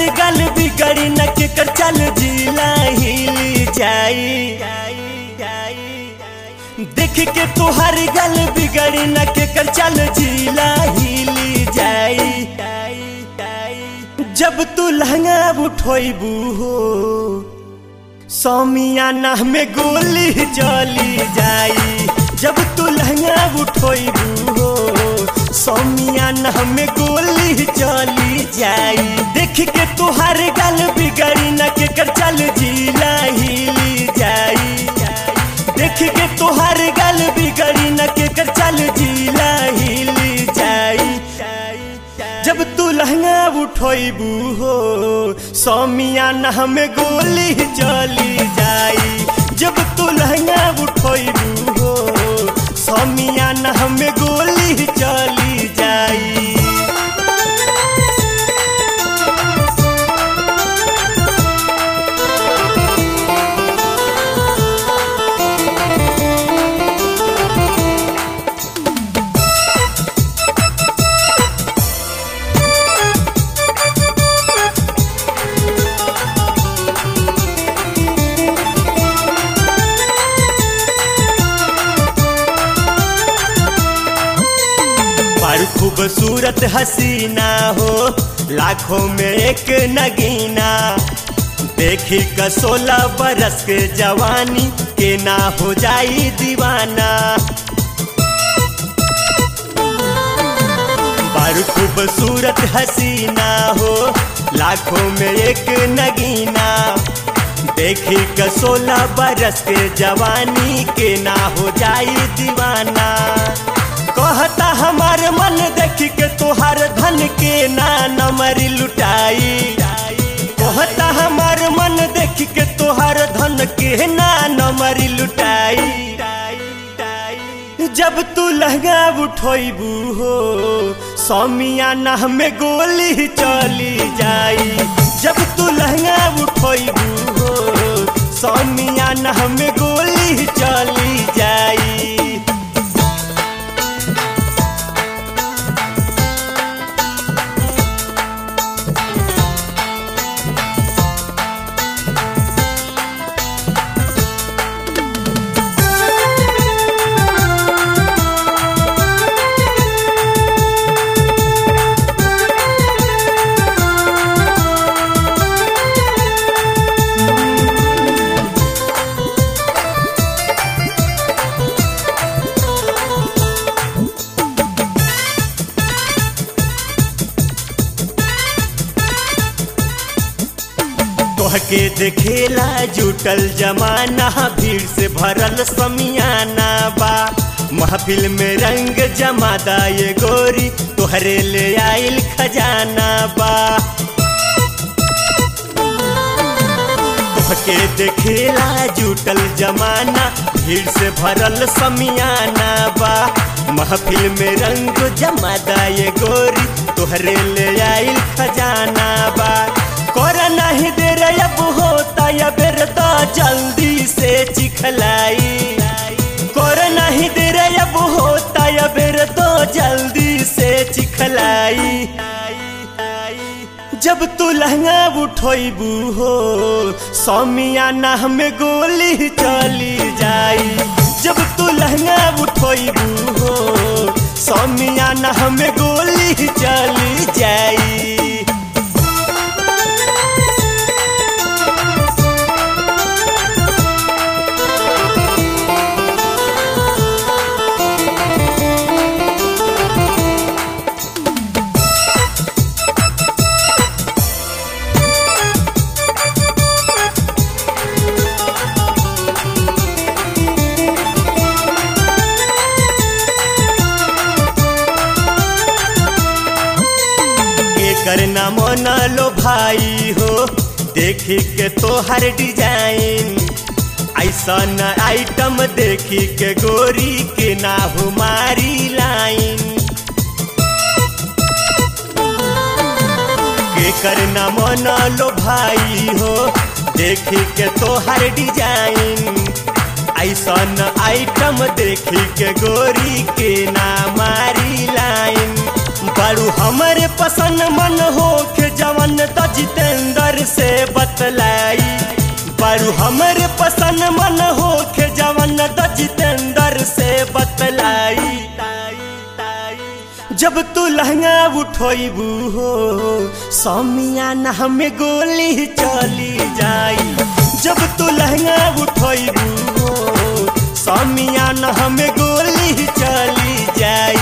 गल बिगड़ी न के कर चल जिला हिल जाई देख के तुहार गल बिगड़ी न के कर चल जिला हिल जाई जब तू लहंगा उठोबू हो सौमियाना में गोली चली जाई जब तू लहंगा उठोबू हो सौमियाना में गोली चली जाई देख के तुहार गल बिगड़ी न के कर चल जिला हिली जाई देख के तुहार गल बिगड़ी न के कर चल जिला हिली जाई जब तू लहंगा उठोबू हो सौमियाना में गोली चली जाई जब तू लहंगा उठोबू हो सौमियाना में गोली चली जाई बड़ खूबसूरत हसीना हो लाखों में एक नगीना देखी का सोलह बरस के जवानी के ना हो जाई दीवाना बड़ खूबसूरत हसीना हो लाखों में एक नगीना देखी का सोलह बरस के जवानी के ना हो जाई दीवाना कहता हमार मन देख के तोहार धन के ना नमरी लुटाई कहता हमार मन देख के तोहार धन के ना नमरी लुटाई जब तू लहंगा उठोबू हो सौमियाना में गोली चली जाई जब तू लहंगा उठोबू हो सौमियाना में गोली चली जाई तोहके देखेला जुटल जमाना भीड़ से भरल समियाना बा महफिल में रंग जमादा ये गोरी तोहरे ले आइल खजाना बा तोहके देखेला जुटल जमाना भीड़ से भरल समियाना बा महफिल में रंग जमादा ये गोरी तोहरे ले आइल खजाना बा कर नहीं दे रे अब होता या बेर तो जल्दी से चिखलाई कर नहीं दे रे अब होता या बेर तो जल्दी से चिखलाई जब तू लहंगा उठोबू हो सौमियाना में गोली चली जाई जब तू लहंगा उठोबू हो सौमियाना में गोली चली जाई करना मन लो भाई हो देखी के तोहर डिजाइन ऐसा न आइटम देखी के गोरी के ना हमारी लाइन के करना मन लो भाई हो देखी के तोहर डिजाइन ऐसा न आइटम देखी के गोरी के ना मारी लाइन बारू हमारे पसंद मन हो के जवन त जितेंद्र से बतलाई बारू हमारे पसंद मन हो के जवन त जितेंद्र से बतलाई जब तू लहंगा उठोबू हो समियाना हमें गोली चली जाई जब तू लहंगा उठोबू हो समियाना हमें गोली चली जाई